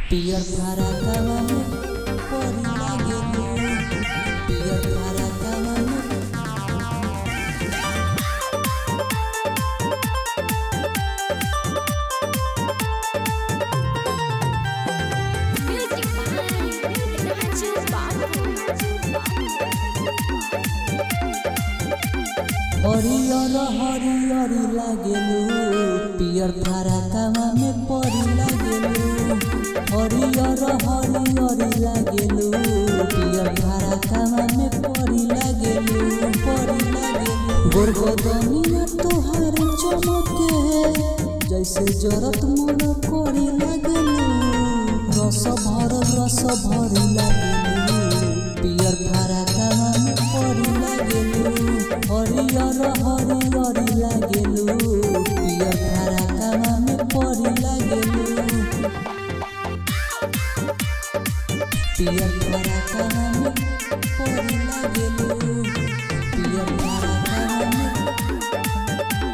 पियर फराकावा में परी लागेलू पियर फराकावा में Music by Raju Babu. हरियर हरियर लागेलू पियर फराकावा में परी लागेलू हरियर हरियर लागेलू पियर फराकावा में परी लागेलू परी लागेलू गोरगोदनिया तोहार चमके जैसे जरत मोर कोरी लागेलू रस भर रस भरी लागेलू पियर फराकावा में परी लागेलू हरियर हरियर लागेलू पियर फराकावा में परी लागेलू पियर फराकावा में परी लागेलू पियर फराकावा में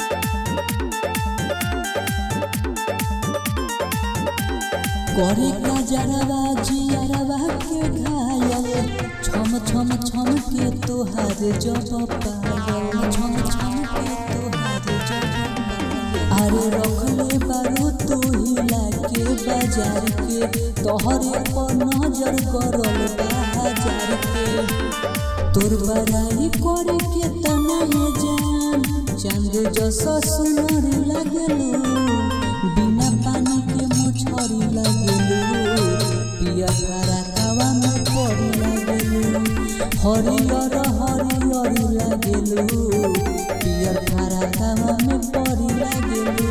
करे का जरवा जियरवा के घायल छम छम छम के तोहार जब पायल छम छम के तोहार जब पायल अरे रखले बारू तू हिला के बाजार के तोहरे पर नजर करल बा हजार के तोर बड़ाई करे के तना है जान चांद जैसा सुनर लगलू बिना पानी के मछरी लगलू पिया फराकावा में पड़ी लगलू हरियर हरियर लगलू पियर फराकावा में पड़ी लगलू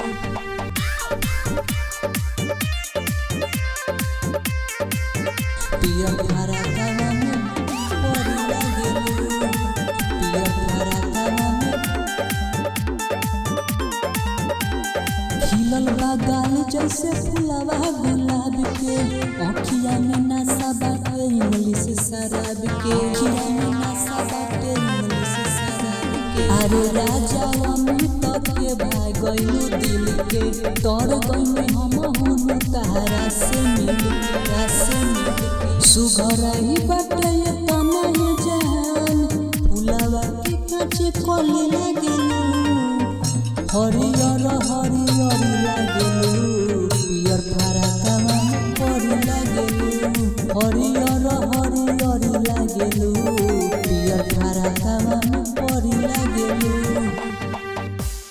पियर फराकावा में परी लागेलू पियर फराकावा में खिलल बा गाल जैसे फुलवा गुलाब के अखिया में नशा बाटे इंग्लिश शराब के अखिया में नशा बाटे इंग्लिश शराब के अरे राजा अमित के भाग गइलू दिल के तोर गइलू हम हुनु तारा से मिल के तारा से मिल के सुघरही बाटे ये तना ये जान फुलवा के काचे कली लागेलू हरियर हरियर लागेलू